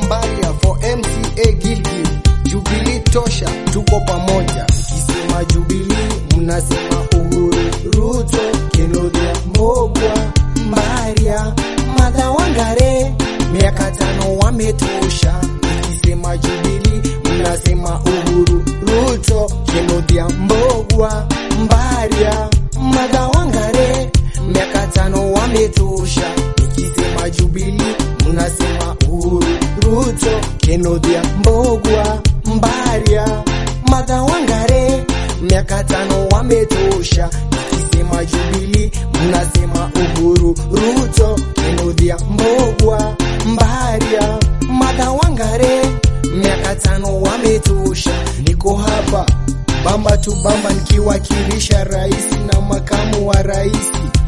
Mbaria for MCA Gilgil, Jubilee tosha, tuko pamoja. Nikisema Jubilee mnasema Uhuru, Ruto, Kinuthia, Mbogwa, Mbaria, Martha Wangare, miaka tano wametosha. Nikisema Jubilee mnasema Uhuru, Ruto, Kinuthia, Mbogwa, Mbaria, Martha Wangare, miaka tano wametosha. Nikisema Jubilee mnasema Uhuru, Ruto, Kinuthia, Mbogwa, Mbaria, Martha Wangare, miaka tano wametosha. Nikisema Jubilee mnasema Uhuru, Ruto, Kinuthia, Mbogwa, Mbaria, Martha Wangare, miaka tano wametosha. Niko hapa bamba tu bamba nikiwakilisha rais na makamu wa rais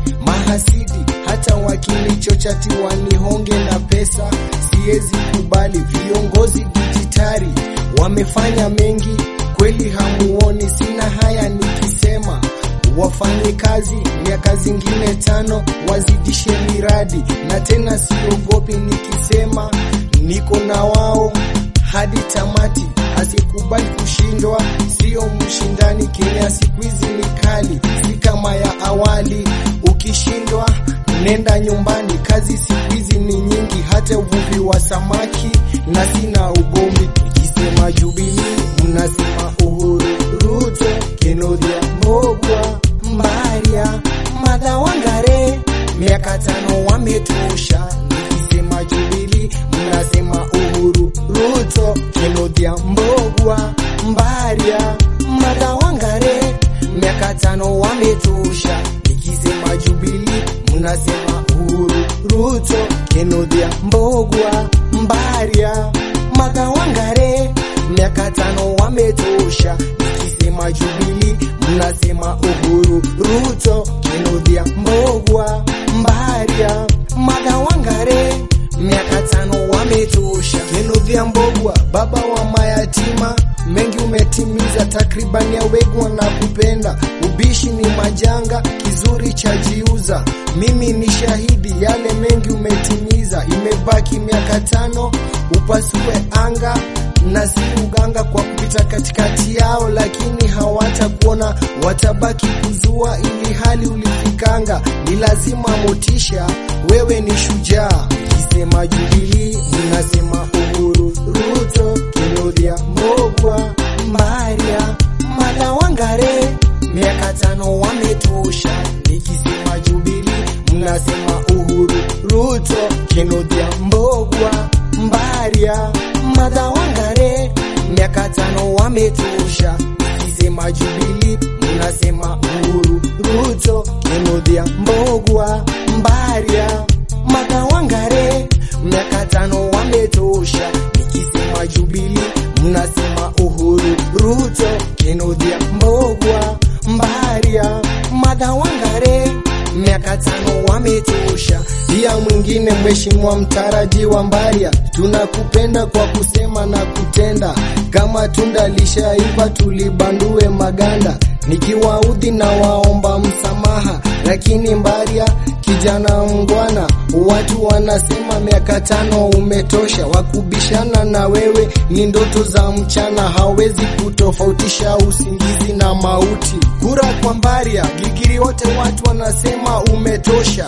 mahasidi hata wakinichochati wanihonge na pesa, siwezi kubali. Viongozi dijitari wamefanya mengi kweli, hamuoni? Sina haya nikisema wafanye kazi miaka zingine tano, wazidishe miradi, na tena siogopi nikisema niko na wao hadi tamati, asikubali kushindwa, sio mshindani. Kenya siku hizi ni kali, si kama ya awali. Ukishindwa nenda nyumbani, kazi siku hizi ni nyingi, hata uvuvi wa samaki na sina ugomvi. Nikisema Jubilee mnasema Uhuru, Ruto, Kinuthia, Mbogwa, Mbaria, Martha Wangare, miaka tano wametosha. Nikisema Jubilee mnasema Uhuru, Ruto, Kinuthia, Mbogwa, Mbaria, Martha Wangare, miaka tano wametosha. Nikisema Jubilee mnasema Uhuru, Ruto, Kinuthia, Mbogwa, Mbaria, Martha Wangare, miaka tano wametosha. Nikisema Jubilee mnasema Uhuru, Ruto, Kinuthia, Mbogwa, Mbaria, Martha Wangare, miaka tano wametosha. Kinuthia, Mbogwa, baba wa mayatima, mengi umetimiza, takribani ya wegwa na kupenda. Ubishi ni majanga, kizuri cha jiuza. Mimi ni shahidi, yale mengi umetimiza. Imebaki miaka tano upasue anga na si uganga kwa kupita katikati yao, lakini hawatakuona, watabaki kuzua, ili hali ulifikanga. Ni lazima motisha, wewe ni shujaa. Kisema Jubilee mnasema Uhuru, Ruto, Kinuthia, Mbogwa, Mbaria, Martha Wangare, miaka tano wametosha. Nikisema Jubilee mnasema Uhuru, Ruto, Kinuthia, Mbogwa, Mbaria, Martha Wangare, miaka tano wametosha. Nikisema Jubilee mnasema Uhuru, Ruto, Kinuthia, Mbogwa, Mbaria, Martha Wangare, miaka tano wametosha. Nikisema Jubilee mnasema Uhuru, Ruto, Kinuthia, Mbogwa, Mbaria, Martha Wangare, miaka tano wametosha. Pia mwingine mheshimiwa mtarajiwa Mbaria, tunakupenda kwa kusema na kutenda, kama tunda lishaiva tulibandue maganda. Nikiwaudhi na waomba msamaha, lakini Mbaria kijana mngwana, watu wanasema miaka tano umetosha. Wakubishana na wewe ni ndoto za mchana, hawezi kutofautisha usingizi na mauti. Kura kwa Mbaria, Gigiri wote watu wanasema umetosha.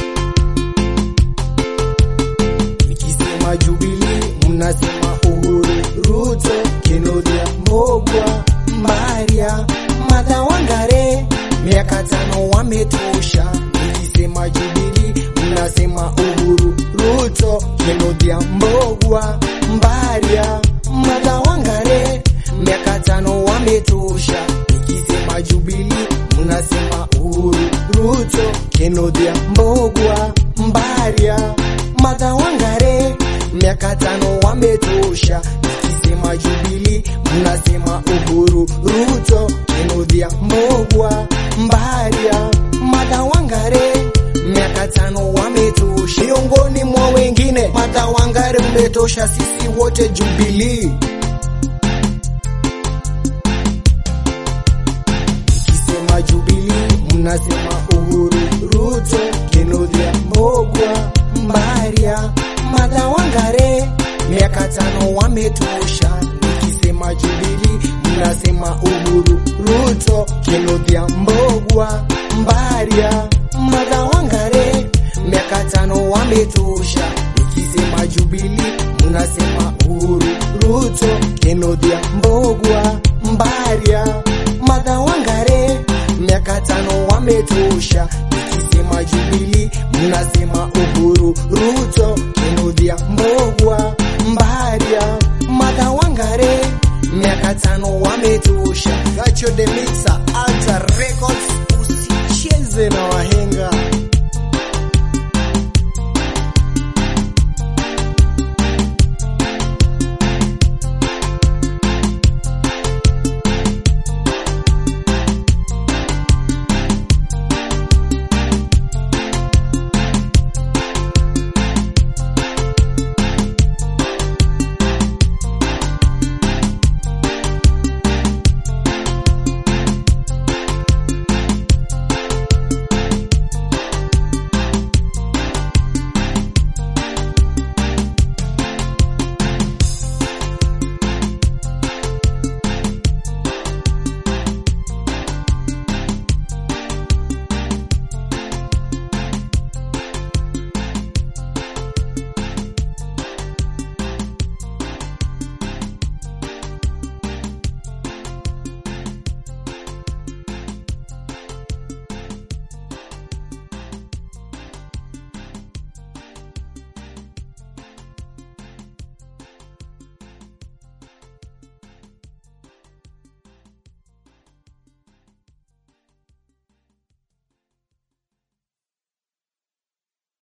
Nikisema Jubilee mnasema Uhuru, Ruto, Kinuthia, Mbogwa, Mbaria, Martha Wangare, miaka tano wametosha. Nikisema Jubilee mnasema Uhuru, Ruto, Kinuthia, Mbogwa, Mbaria, Martha Wangare, miaka tano wametosha. Nikisema Jubilee mnasema Uhuru, Ruto, Kinuthia, Mbogwa, Mbaria, Martha Wangare, miaka tano wametosha. Nikisema Jubilee mnasema Uhuru, Ruto, Kinuthia, Mbogwa, Mbaria, Martha Wangare, miaka tano wametosha. Miongoni mwa wengine, Martha Wangare umetosha, sisi wote Jubilee. Nikisema Jubilee mnasema Uhuru, Ruto, Kinuthia, Mbogwa, Mbaria, Martha Wangare, miaka tano wametosha. Nikisema Jubilee mnasema Uhuru, Ruto, Kinothia, Mbogwa, Mbaria, Martha Wangare, miaka tano wametosha. Nikisema Jubilee mnasema Uhuru, Ruto, Kinothia, Mbogwa, Mbaria, Martha Wangare, miaka tano wametosha. Nikisema Jubilee mnasema Uhuru, Ruto, Kinothia, Mbogwa, Mbaria, Martha Wangare, miaka tano wametosha. Gacho de Mixer, Alta Records, usicheze na wahenga.